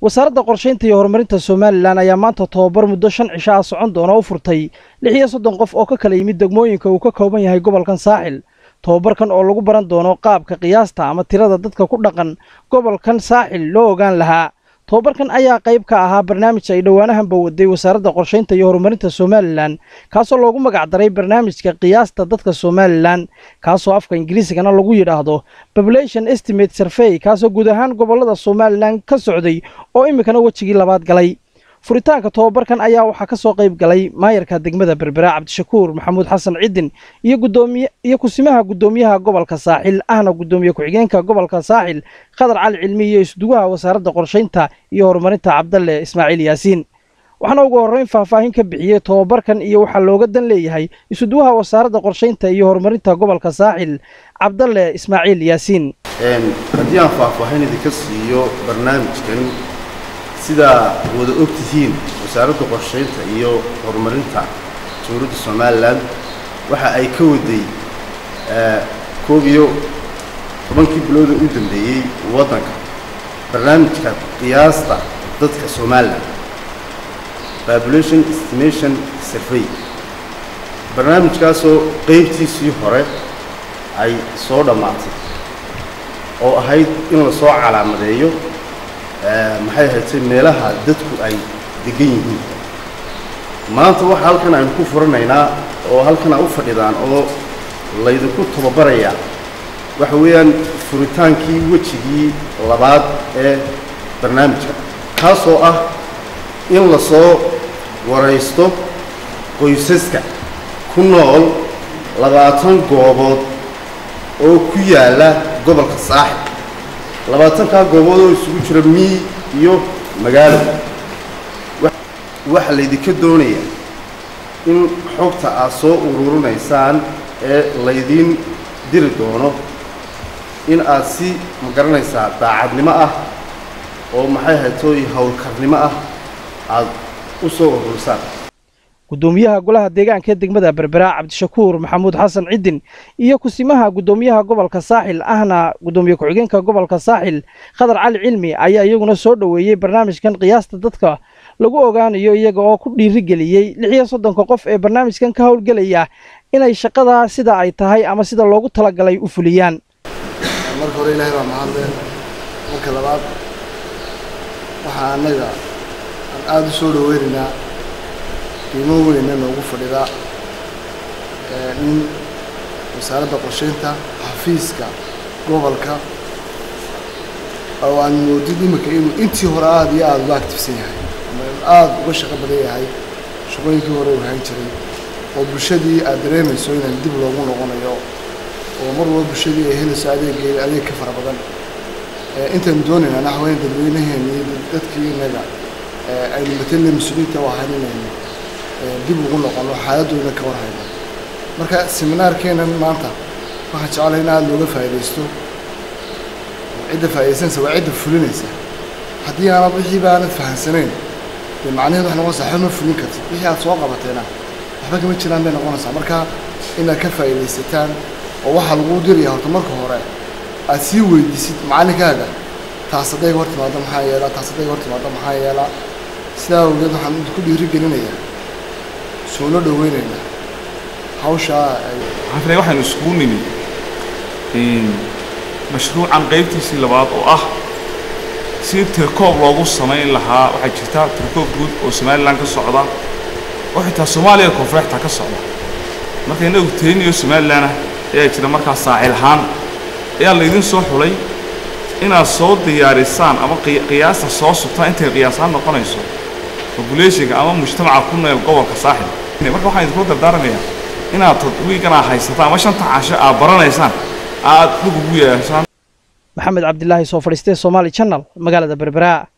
wasaaradda qorshaynta iyo horumarinta somalilan ayaa maanta tobabar muddo shan cisho ah socon doona u furtay lix iyo soddon qof oo ka kala yimid degmooyinka uu ka kooban yahay gobolkan saaxil tobabarkan oo lagu baran doono qaabka qiyaasta ama tirada dadka ku dhaqan gobolkan saaxil loo ogaan lahaa tobabarkan ayaa qayb ka ahaa barnaamij ay dhowaanahanba waday wasaaradda qorshaynta iyo horumarinta somalilan kaasoo loogu magacdaray barnaamijka qiyaasta dadka somalilan kaasoo afka ingiriisigana lagu yidhaahdo population estimate survey kaasoo guud ahaan gobollada somalilan ka socday oo iminkana wejigii labaad galay furitaanka tobabarkan ayaa waxaa ka soo qayb galay maayarka degmada berbera cabdishakuur maxamuud xasan cidin iyo gudoomiye iyo kusimaha guddoomiyaha gobolka saaxil ahna guddoomiye ku-xigeenka gobolka saaxil khadar cali cilmi iyo isduwaha wasaaradda qorshaynta iyo horumarinta cabdalle ismaaciil yaasiin waxaana ugu horreyn faahfaahin ka bixiyey tobabarkan iyo waxaa looga dan leeyahay isuduwaha wasaaradda qorshaynta iyo horumarinta gobolka saaxil cabdalle ismaaciil yaasiin haddii aan faahfaahin idinka siiyo barnaamijkan sidaa wada og tihiin wasaaradda qorshaynta iyo horumarinta dowladda somalilan waxa ay ka waday koob iyo tobankii bilooda u dambeeyey waddanka barnaamijka qiyaasta dadka somalilan population estimation survey barnaamijkaasoo qaybtiisii hore ay soo dhammaatay oo ahayd in la soo calaamadeeyo maxay ahaydtay meelaha dadku ay degan yihiin maanta waxa halkan aynu ku furanaynaa oo halkan a u fadhidaan oo laydinku tababarayaa waxa weeyaan furitaankii wejigii labaad ee barnaamijka kaasoo ah in la soo waraysto qoysaska ku nool labaatan goobood oo ku yaalla gobolka saaxib labaatankaa goobood oo isugu jira mii iyo magaalo waxaa laydinka doonayaa in xogta aad soo ururinaysaan ee laydiin diri doono in aad si ma garanaysaa daacadnimo ah oo maxay haytooy howlkarnimo ah aad u soo ururisaan guddoomiyaha golaha deegaanka ee degmada berbera cabdishakuur maxamuud xasan cidin iyo kusimaha guddoomiyaha gobolka saaxil ahna guddoomiye ku-xigeenka gobolka saaxil khadar cali cilmi ayaa iyaguna soo dhoweeyey barnaamijkan qiyaasta dadka lagu ogaanayo iyaga oo ku dhiirigeliyey lix iyo soddonka qof ee barnaamijkan ka howlgelaya inay shaqadaa sida ay tahay ama sida loogu talagalay u fuliyaan marka hore ilaahay baa mahadleen marka labaad waxaa annaga aan aada u soo dhaweynaynaa qiimo weyna noogu fadhida in wasaaradda qorshaynta xafiiska gobolka oo aan moodid iminka inuu intii hore aada iyo aada uga actifsan yahay ama aada uga shaqo badan yahay shaqooyinkii hore uu hayn jiray oo bulshadii aad dareemayso inaan dib loogu noqonayo oo mar walba bulshadii ay helayso adeeggeeda adeeg ka fara badan intaynu doonaynaa naxweyn dadweynaheena iyo dadkii inaga aynu matelna mas-uuliyiinta u ahayn inaynu dib ugu noqono xaaladooda ka warhayno marka seminaarkeenan maanta waxaan jeclahay in aada looga faa'iidaysto cidda faa'iidaysanaysa waa cidda fulinaysa haddii aanad wixiiba aanad fahamsanayn dee macnaheedu wax noqonaysa waxba ma fulin kartid wixii aad soo qabateena waxba kama jiraan bay noqonaysaa marka inaad ka faa'iidaysataan oo waxaa laguu diraya horta marka hore aad sii weydiisid macallinkaaga taas hadday hor timaado maxaa yeelaa taas hadday hor timaado maxaa yeelaa sidaa awgeed waxaan ku dhiirigelinayaa soolo dhaweynaynaa hawshaa waxaan filaya waxaynu iskugu nimid mashruucan qaybtiisii labaad oo ah si tirkoob loogu samayn lahaa waxaa jirta tirkoob guud oo somalilan ka socda oo xitaa soomaaliya koonfureexta ka socda marka innagu teniyo somalilan ah ayaa jira markaas saacil ahaan ayaa laydin soo xulay inaad soo diyaarisaan ama qiyaasta soo sugtaan intay qiyaasaan noqonayso populationka ama mujtamaca ku nool gobolka saaxil marka waxaan idinkula dardaaramayaa inaad tadwiigan aa haysataan ama shanta casho aad baranaysaan aad dhug ugu yeeshaan maxamed cabdilaahi soo fadhiistee somaali channel magaalada berbera